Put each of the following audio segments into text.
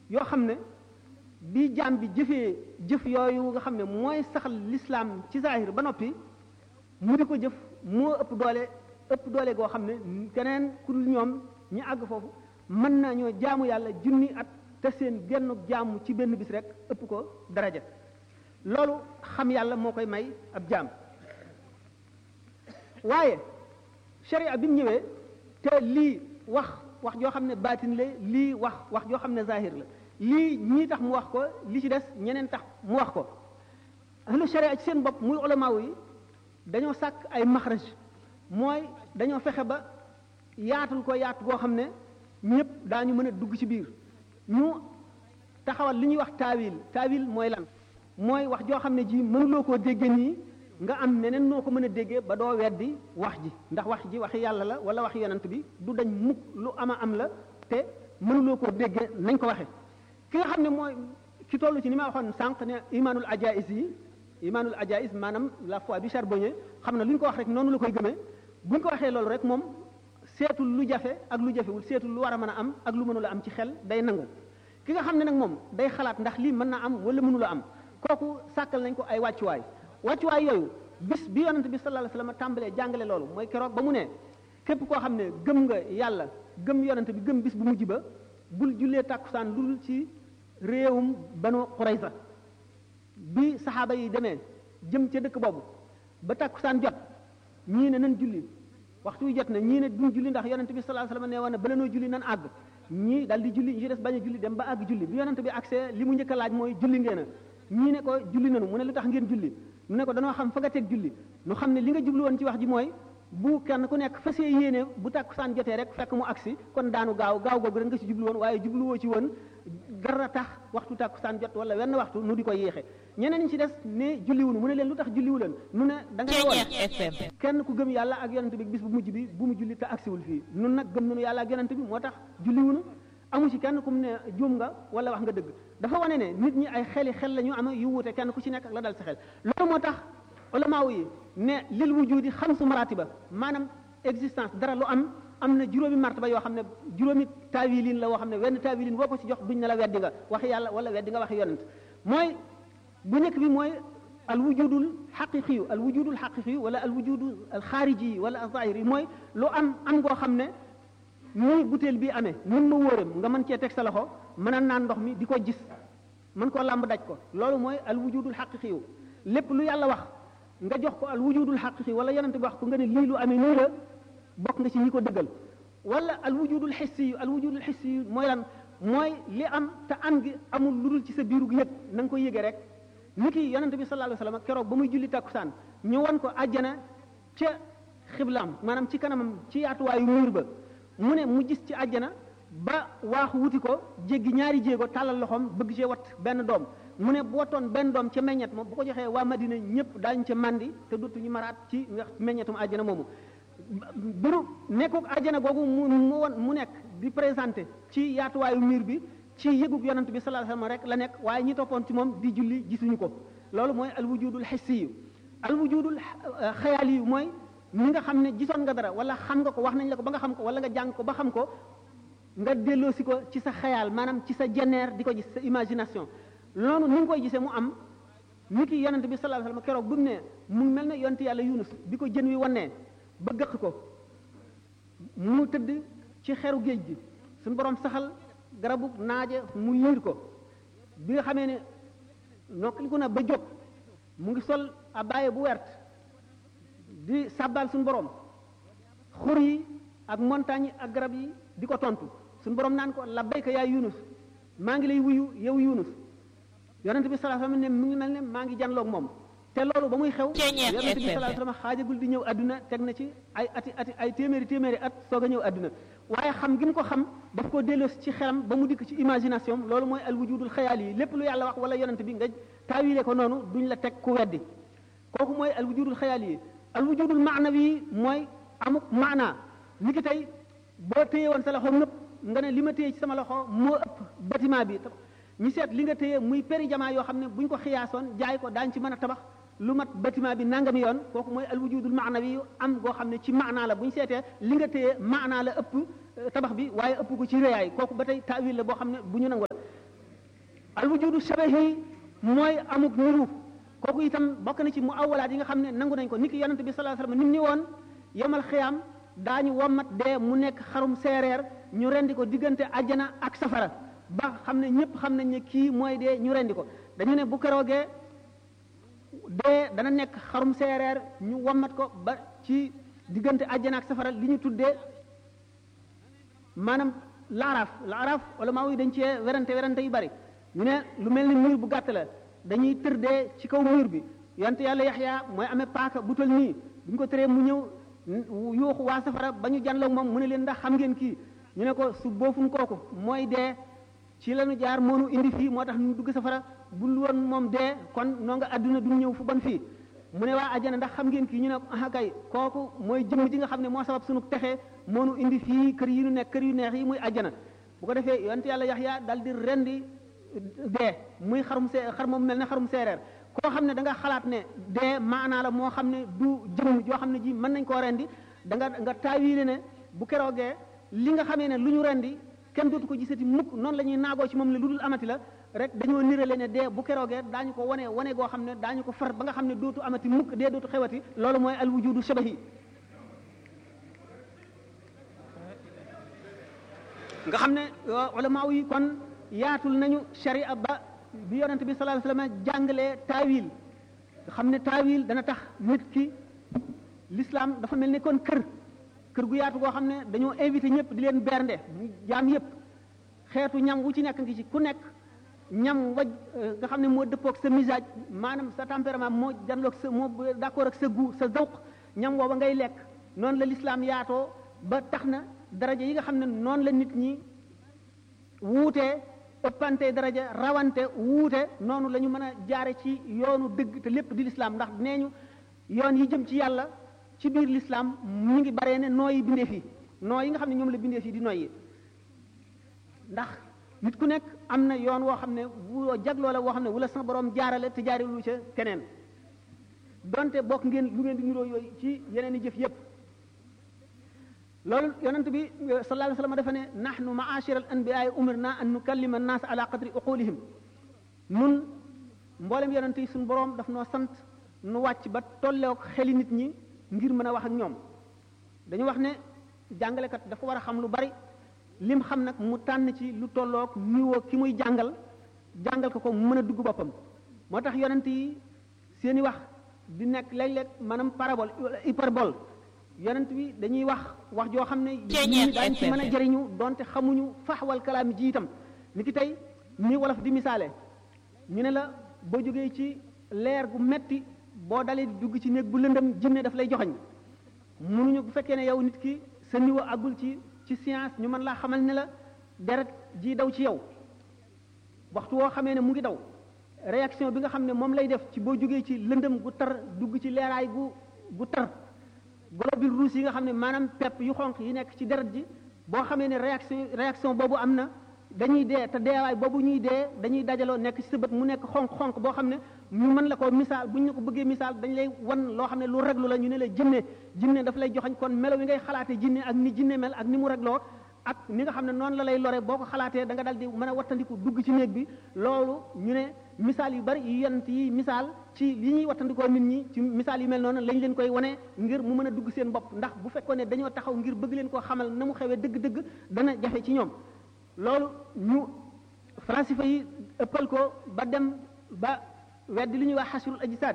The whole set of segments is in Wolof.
yoo xam ne bi jaam bi jëfee jëf yooyu nga xam ne mooy saxal lislaam ci zahir ba noppi mu di ko jëf moo ëpp doole ëpp doole goo xam ne keneen ku dul ñoom ñi àgg foofu mën nañoo jaamu yàlla junni at te seen genn jaamu ci benn bis rek ëpp ko daraja loolu xam yàlla moo koy may ab jaam waaye sharia bi mu ñëwee te lii wax wax joo xam ne baatin la lii wax wax joo xam ne zahir la lii ñii tax mu wax ko li ci des ñeneen tax mu wax ko ahlu sharia ci seen bopp muy ulamaaw yi dañoo sàkk ay maxraj mooy dañoo fexe ba yaatul ko yaatu goo xam ne ñëpp daañu mën a dugg ci biir ñu taxawal li ñuy wax taawil taawil mooy lan mooy wax joo xam ne ji mënuloo koo déggee nii nga am neneen noo ko mën a déggee ba doo weddi wax ji ndax wax ji waxi yàlla la wala waxi yonent bi du dañ mukk lu ama am la te mënuloo koo déggee nañ ko waxe ki nga xam ne mooy ki toll ci ni ma waxoon sànq ne imaanul ajais yi imaanul ajais maanaam la foi bi charbonnier xam ne lu ñu ko wax rek noonu la koy gëmee bu ñu ko waxee loolu rek moom seetul lu jafe ak lu jafewul seetul lu war a mën a am ak lu mënula am ci xel day nangu ki nga xam ne nag moom day xalaat ndax lii mën na am wala mënula am kooku sàkkal nañ ko ay wàccuwaay wàccuwaay yooyu bis bi yonent bi sallallahu alayhi wasallam tàmbalee jàngale loolu mooy keroog ba mu ne képp koo xam ne gëm nga yàlla gëm yonent bi gëm bis bu mujj ba bul jullee tàkkusaan lu dul ci réewum banu Qurayza bi saxaaba yi demee jëm ca dëkk boobu ba tàkkusaan jot ñii ne nan julli waxtu wi jot na ñii ne duñ julli ndax yonent bi sallallahu alayhi wasallam nee woon na bala noo julli nan àgg ñii dal di julli ñi ci des bañ a julli dem ba àgg julli bi yonent bi accès li mu njëkk a laaj mooy julli ngeen a ñii ne ko julli nanu mu ne lu tax ngeen julli mu ne ko danoo xam fa nga teg julli nu xam ne li nga jublu woon ci wax ji mooy bu kenn ku nekk fasee yéene bu tàkkusaan jotee rek fekk mu agsi kon daanu gaaw gaaw googu rek nga ci jublu woon waaye jubluwoo ci woon gara tax waxtu tàkkusaan jot wala wenn waxtu nu di ko yéexe ñeneen ñi ci des ne julliwunu mu ne leen lu tax julliwu leen nu ne da nga woon kenn ku gëm yàlla ak yonent bi bis bu mujj bi bu mu julli te agsiwul fii nun nag gëm nanu yàlla ak yonent bi moo tax julliwunu amu ci kenn ku mu ne juum nga wala wax nga dëgg dafa wane ne nit ñi ay xeli xel la ñu am yu wuute kenn ku ci nekk ak la dal sa xel loolu moo tax ulamaaw yi ne lil wujudi xamsu maratiba maanaam existence dara lu am am na juróomi martaba yoo xam ne juróomi taawilin la woo xam ne wenn taawilin boo ko ci jox duñ ne la weddi nga waxi yàlla wala weddi nga waxi yonent mooy bu nekk bi mooy al wujudul xaqiqiyu al wujudul xaqiqiyu wala al wujudu al xaariji wala al zahiri mooy lu am am goo xam ne muy butéel bi amee mun ma wóoram nga mën cee teg sa loxo mën a naan ndox mi di ko gis mën koo làmb daj ko loolu mooy al wujudul xaqiqiyu lépp lu yàlla wax nga jox ko al wujudul xaqiqi wala yonent bi wax ko nga ne lii lu amee nii la bokk nga ci ñi ko dëggal wala al wujudul xissi yu al wujudul xissi yu mooy lan mooy li am te am gi amul lu dul ci sa biiru yëg na nga ko yëgee rek ni ki yonent bi sallallahu alayhi wasallam keroog ba muy julli takkusaan ñu won ko àjjana ca xiblaam maanaam ci kanamam ci yaatuwaayu muur ba mu ne mu gis ci àjjana ba waaxu wuti ko jéggi ñaari jéego tàllal loxoom bëgg cee wat benn doom mu ne bu watoon benn doom ca meññet moom bu ko joxee waa Madina ñëpp daañu ca mandi te dootuñu maraat ci meññetum àjjana moomu biru nekkuk àjjana googu mu mu won mu nekk di présenté ci yaatuwaayu miir bi ci yëgug yonent bi sallallahu alayhi wasallam rek la nekk waaye ñi toppoon ci moom di julli gisuñu ko loolu mooy alwujudul hissiyu alwujudul xayaaliyu mooy ñi nga xam ne gisoon nga dara wala xam nga ko wax nañ la ko ba nga xam ko wala nga jàng ko ba xam ko nga delloosi ko ci sa xayaal maanaam ci sa jeneer di ko gis sa imagination loolu ni nga koy gisee mu am ni ki yonent bi sallallahu alayhi wasallam keroog bu mu ne mu mel ne yonent yàlla yunus bi ko jën wi wannee ba gëq ko mu tëdd ci xeru géej gi suñu borom saxal garabu naaje mu yiir ko bi nga xamee ne nokkaliku na ba jóg mu ngi sol abaaye bu wert di sàbbaal suñu borom xur yi ak montagne yi ak garab yi di ko tontu suñu borom naan ko labbayka yaa yunus maa ngi lay wuyu yow yunus yonent bi sallallahu alayhi wasallam ne mu ngi mel ne maa ngi janloog moom te loolu ba muy xew yonent bi sallallahu alayhi wasallam xaajagul di ñëw adduna teg na ci ay ati ati ay téeméeri téeméeri at soog a ñëw adduna waaye xam gi mu ko xam daf ko delloosi ci xelam ba mu dikk ci imagination loolu mooy al wujudul xayaal yi lépp lu yàlla wax wala yonent bi nga taawile ko noonu duñ la teg ku weddi kooku mooy al wujudul xayaal yi al wujudul maanawi yi mooy amuk maanaa ni ki tey boo téye woon sa loxo ngëpp nga ne li ma téye ci sama loxo moo ëpp bâtiment bi ñu seet li nga téye muy péri jamaa yoo xam ne bu ñu ko xiyaasoon jaay ko daañ ci mën a tabax lu mat bâtiment bi nangami yoon kooku mooy al wujudul maanawi yu am goo xam ne ci maanaa la bu ñu seetee li nga téye maanaa la ëpp tabax bi waaye ëpp ko ci réyaay kooku ba tey taawil la boo xam ne bu ñu nangu la al wujudu shabahi mooy amuk niru kooku itam bokk na ci mu awalaat yi nga xam ne nangu nañ ko nit ki yonente bi sallallahu alayhi wasallam ni mu ni woon yemal xiyaam daañu wommat dee mu nekk xarum seereer ñu rendi ko diggante ajjana ak safara ba xam ne ñëpp xam nañ ne kii mooy dee ñu rendi ko dañu ne bu keroogee dee dana nekk xarum seereer ñu wommat ko ba ci diggante ajjana ak safara li ñu tuddee maanaam laaraaf laaraaf wala maa wuy dañ cee werante werante yu bari ñu ne lu mel ni mur bu gàtt la dañuy tër dee ci kaw mur bi yonte yàlla yaxya mooy amee paaka bu tol nii bu ñu ko tëree mu ñëw yuuxu waa safara ba ñu janloog moom mu ne leen ndax xam ngeen kii ñu ne ko su boofun kooku mooy dee ci lañu jaar moonu indi fii moo tax ñu dugg safara bul woon moom dee kon noo nga àdduna du ñëw fu bon fii mu ne waa ajjana ndax xam ngeen kii ñu ne ah kay kooku mooy jëmm ji nga xam ne moo sabab sunu texe moonu indi fii kër yi nu nekk kër yu neex yi muy ajjana bu ko defee yonte yàlla yaxya dal di rendi dee muy xarum see xar moom mel ne xarum seereer koo xam ne da nga xalaat ne dee maanaa la moo xam ne du jëmm joo xam ne ji mën nañ koo rendi da nga nga taawiile ne bu keroogee li nga xamee ne lu ñu rendi kenn dootu ko gisati mukk noonu la ñuy naagoo ci moom ne lu dul amati la rek dañoo nirale ne dee bu keroogee daañu ko wane wane goo xam ne daañu ko far ba nga xam ne dootu amati mukk dee dootu xewati loolu mooy al wujudu shabahi nga xam ne ulama yi kon yaatul nañu sharia ba bi yonente bi sallallahu alayhi wasallam jàngalee taawil nga xam ne taawil dana tax nit ki l'islam dafa mel ni kon kër kër gu yaatu goo xam ne dañoo invité ñëpp di leen bernde mu jaam yëpp xeetu ñam wu ci nekk ngi ci ku nekk ñam waj nga xam ne moo dëppoog sa misage maanaam sa tempérament moo janloog sa moo d'accord ak sa goût sa zawq ñam wooba ngay lekk noonu la l'islam yaatoo ba tax na daraja yi nga xam ne noonu la nit ñi wuutee ëppante daraja rawante wuute noonu la ñu mën a jaare ci yoonu dëgg te lépp di l'islam ndax nee ñu yoon yi jëm ci yàlla ci biir l'islam mu ngi baree ne nooyi bindee fii noo yi nga xam ne ñoom la bindee fii di noyyi ndax nit ku nekk am na yoon woo xam ne woo jagloo la woo xam ne wala sa borom jaarale te jaarelu ca keneen donte bokk ngeen lu ngeen di niroo yooyu ci yeneen i jëf yépp loolu yonent bi sallallahu alayhi wasallam dafa ne nahnu ma'ashira al anbiya'i umirna an nukallima an-nas ala qadri uqulihim nun mboolem yonent yi suñu borom daf noo sant nu wàcc ba tolleek xeli nit ñi ngir mën a wax ak ñoom dañu wax ne jàngalekat dafa war a xam lu bari lim xam nag mu tànn ci lu tollook niveau ki muy jàngal jàngal ko ko mu mën a dugg boppam moo tax yonent yi seeni wax di nekk léeg-léeg maanaam parabole hyperbole yonent bi dañuy wax wax joo xam ne ñi daañ ci mën a jëriñu donte xamuñu faxwal kalaam ji itam ni ki tey ni wolof di misaale ñu ne la boo jógee ci leer gu metti boo dalee di dugg ci néeg bu lëndëm jinne daf lay joxoñ mënuñu bu fekkee ne yow nit ki sa niveau àggul ci ci science ñu mën laa xamal ne la deret ji daw ci yow waxtu woo xamee ne mu ngi daw réaction bi nga xam ne moom lay def ci boo jógee ci lëndëm gu tar dugg ci leeraay gu gu tar globule rouge yi nga xam ne maanaam pepp yu xonq yi nekk ci deret ji boo xamee ne réaction réaction boobu am na dañuy dee te deewaay boobu ñuy dee dañuy dajaloo nekk ci sa bët mu nekk xonq-xonq boo xam ne ñu mën la ko misaal bu ñu ko bëggee misaal dañ lay wan loo xam ne lu reglu la ñu ne la jinne jinne daf lay joxañ kon melo wi ngay xalaatee jinne ak ni jinne mel ak ni mu regloo ak ni nga xam ne noonu la lay lore boo ko xalaatee da nga dal di mën a wattandiku dugg ci néeg bi loolu ñu ne misaal yu bari yu yent yi misaal ci li ñuy wattandikoo nit ñi ci misaal yu mel noonu lañ leen koy wane ngir mu mën a dugg seen bopp ndax bu fekkoon ne dañoo taxaw ngir bëgg leen koo xamal na mu xewee dëgg-dëgg dana jafe ci ñoom loolu ñu falasifa yi ëppal ko ba dem ba weddi li ñuy wax xasrul ajsaad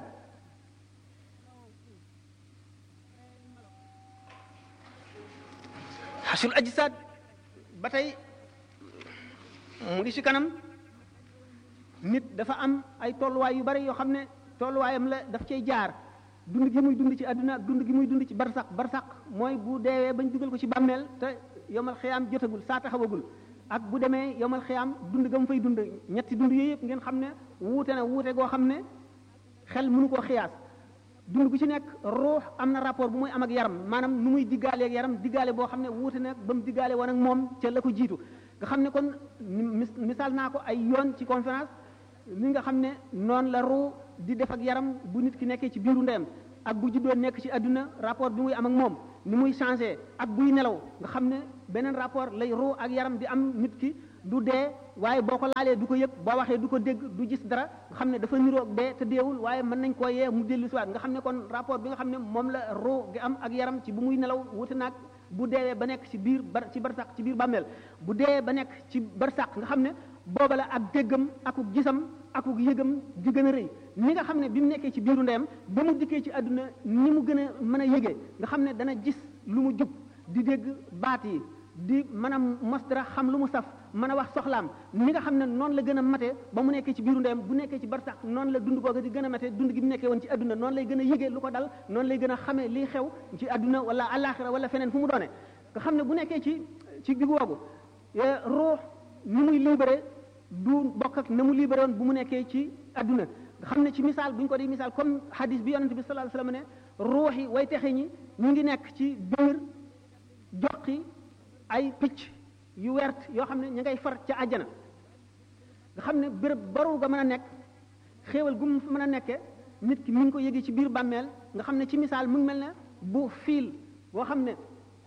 xasrul ajsaad ba tey mu ngi ci kanam nit dafa am ay tolluwaay yu bari yoo xam ne tolluwaayam la daf cay jaar dund gi muy dund ci àdduna dund gi muy dund ci barsax barsax mooy bu deewee bañ dugal ko ci bàmmeel te yomal xiyaam jotagul saa taxawagul ak bu demee yomal xiyaam dund ga mu fay dund ñetti dund yooyu yëpp ngeen xam ne wuute na wuute goo xam ne xel mënu koo xiyaas dund gu ci nekk ruux am na rapport bu muy am ak yaram maanaam nu muy diggaale ak yaram diggaale boo xam ne wuute na ba mu diggaale woon ak moom ca la ko jiitu nga xam ne kon misaal naa ko ay yoon ci conférence li nga xam ne noonu la ruux di def ak yaram bu nit ki nekkee ci biiru ndeyam ak bu juddoo nekk ci àdduna rapport bi muy am ak moom ni muy changé ak buy nelaw nga xam ne beneen rapport lay ruux ak yaram di am nit ki du dee waaye boo ko laalee du ko yëg boo waxee du ko dégg du gis dara nga xam ne dafa niroog dee te deewul waaye mën nañ koo yee mu dellu siwaat nga xam ne kon rapport bi nga xam ne moom la ruu gi am ak yaram ci bu muy nelaw wuti naag bu deewee ba nekk ci biir bar ci barsàq ci biir bàmmeel bu deewee ba nekk ci barsàq nga xam ne booba la ak déggam akuk gisam akuk yëgam di gën a rëy ni nga xam ne bi mu nekkee ci biiru ndeyam ba mu dikkee ci àdduna ni mu gën a mën a yëgee nga xam ne dana gis lu mu jub di dégg baat yi di mën a mos dara xam lu mu saf mën a wax soxlaam ni nga xam ne noonu la gën a mate ba mu nekkee ci biiru ndeyam bu nekkee ci barsax noonu la dund googa di gën a mate dund gi mu nekkee woon ci àdduna noonu lay gën a yëgee lu ko dal noonu lay gën a xamee liy xew ci àdduna wala àllaaxira wala feneen fu mu doone nga xam ne bu nekkee ci ci diggu woogu ruux ni muy libéré du bokk ak na mu libéré woon bu mu nekkee ci àdduna nga xam ne ci misaal bu ñu ko di misaal comme hadis bi yonente bi sallallahu alayhi wasallam ne ruux yi way texe ñi ñu ngi nekk ci biir joqi ay picc yu wert yoo xam ne ñu ngay far ca àjjana nga xam ne béréb baru ga mën a nekk xéewal gu mu mën a nekke nit ki mi ngi ko yëgee ci biir bàmmeel nga xam ne ci misaal mu ngi mel ne bu fiil boo xam ne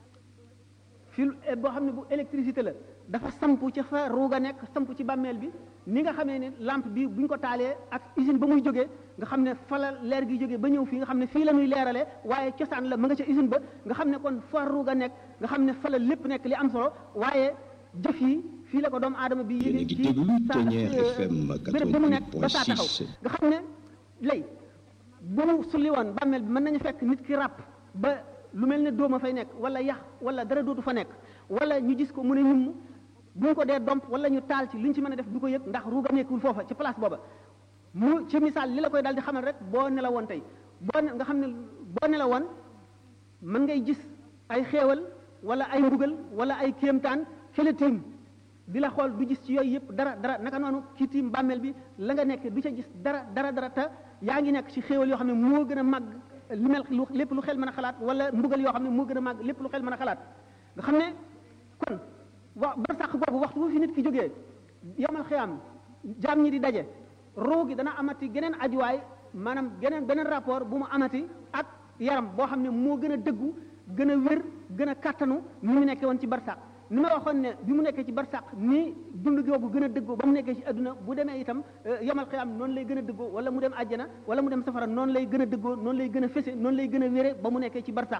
fiil boo xam ne bu électricité la dafa sampu ci fa ruuga nekk sampu ci bàmmeel bi ni nga xamee ne lampe bi bu ñu ko taalee ak usine ba muy jógee nga xam ne fa la leer gi jógee ba ñëw fii nga xam ne fii la ñuy leeralee waaye cosaan la ma nga ca usine ba nga xam ne kon fa ruuga nekk nga xam ne fa la lépp nekk li am solo waaye jëf yi fii la ko doomu aadama bi yéegi ci sa béréb ba mu nekk ba saa taxaw nga xam ne lay bu mu sulli woon bàmmeel bi mën nañu fekk nit ki ràpp ba lu mel ne dóoma fay nekk wala yax wala dara dootu fa nekk wala ñu gis ko mu ne ñum bu ñu ko dee domp wala ñu taal ci li ñu ci mën a def du ko yëg ndax ruuga nekkul foofa ci place booba mu ci misaal li la koy daal di xamal rek boo nelawoon tey boo nga xam ne boo nelawoon mën ngay gis ay xéewal wala ay mbugal wala ay kéemtaan fële tiim di la xool du gis ci yooyu yëpp dara dara naka noonu kii tiim bàmmeel bi la nga nekk du ca gis dara dara dara te yaa ngi nekk ci xéewal yoo xam ne moo gën a màgg li mel lépp lu xel mën a xalaat wala mbugal yoo xam ne moo gën a màgg lépp lu xel mën a xalaat nga xam ne kon wa barsàq googu waxtu bu fi nit ki jógee yomal xiyaam jaam ñi di daje ruu gi dana amati geneen ajuwaay maanaam geneen beneen rapport bu mu amati ak yaram boo xam ne moo gën a dëggu gën a wér gën a kàttanu ni mu nekkee woon ci barsàq ni ma waxoon ne bi mu nekkee ci barsàq ni dund googu gën a dëggoo ba mu nekkee ci adduna bu demee itam yomal xiyaam noonu lay gën a dëggoo wala mu dem àjjana wala mu dem safara noonu lay gën a dëggoo noonu lay gën a fese noonu lay gën a wére ba mu nekkee ci barsàq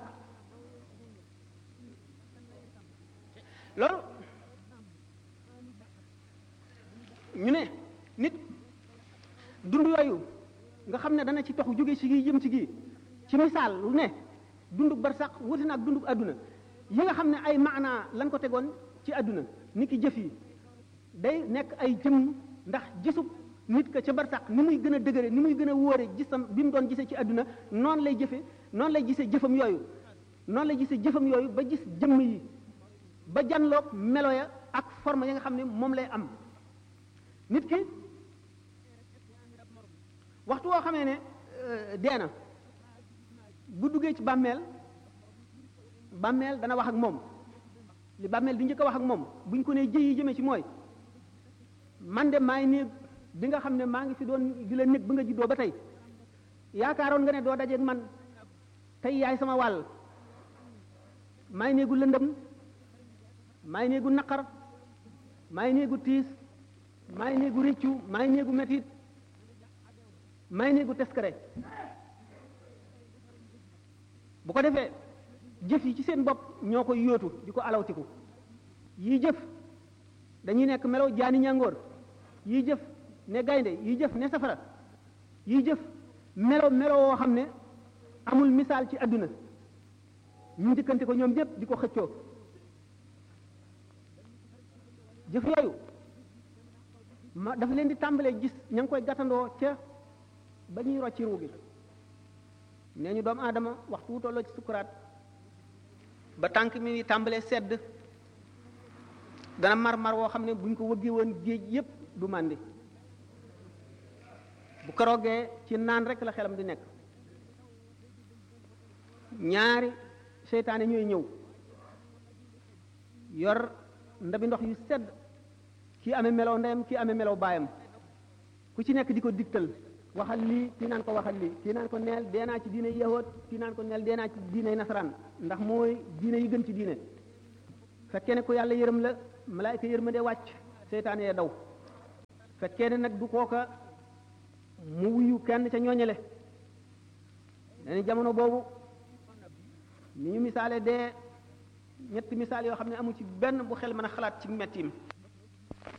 loolu ñu ne nit dund yooyu nga xam ne dana ci tox jóge ci gi jëm ci gi ci misaal lu ne dunduk barsax wuti na ak dunduk adduna yi nga xam ne ay maanaa lan ko tegoon ci adduna nit ki jëf yi day nekk ay jëm ndax gisub nit ka ca barsax ni muy gën a dëgëre ni muy gën a wóore gisam bi mu doon gisee ci adduna noonu lay jëfe noonu lay gisee jëfam yooyu noonu lay gisee jëfam yooyu ba gis jëmm yi ba janloog melo ya ak forme ya nga xam ne moom lay am nit ki waxtu woo xamee ne dee na bu duggee ci bàmmeel bàmmeel dana wax ak moom li bàmmeel di njëkk a wax ak moom buñ ko nee jëyi jëmee ci mooy man de maay néeg bi nga xam ne maa ngi fi doon di la néeg ba nga juddoo ba tey yaakaaroon nga ne doo dajeeg man tey yaay sama wàll maay néegu lëndëm maay néegu naqar maay néegu tiis maay néegu réccu maay néegu metit maay néegu teskare bu ko defee jëf yi ci seen bopp ñoo koy yóotu di ko alawtiku yii jëf dañuy nekk melaw jaani ñàngoor yii jëf ne gaynde yii jëf ne safara yii jëf melo melo woo xam ne amul misaal ci àdduna ñu njëkkante ko ñoom ñëpp di ko xëccoo jëf yooyu ma dafa leen di tàmbalee gis ña ngi koy gàttandoo ca ba ñuy rocci ruu gi nee ñu doomu aadama waxtu wu tolloo ci sukuraat ba tànk mi ni tàmbalee sedd dana mar-mar woo xam ne buñ ko wëggee woon géej yépp du màndi bu keroogee ci naan rek la xelam di nekk ñaari seytaane ñooy ñëw yor ndabi ndox yu sedd kii amee melow ndeyam kii amee melow baayam ku ci nekk di ko digtal waxal lii kii naan ko waxal lii kii naan ko neel dee naa ci diine yahood kii naan ko neel dee naa ci diine nasaraan ndax mooy diine yi gën ci diine fekkee ne ko yàlla yërëm la malaayka yërmande wàcc seytaane ya daw fekkee ne nag du kooka mu wuyu kenn ca ñooñale dañu jamono boobu ni ñu misaale dee ñetti misaal yoo xam ne amu ci benn bu xel mën a xalaat ci mettiim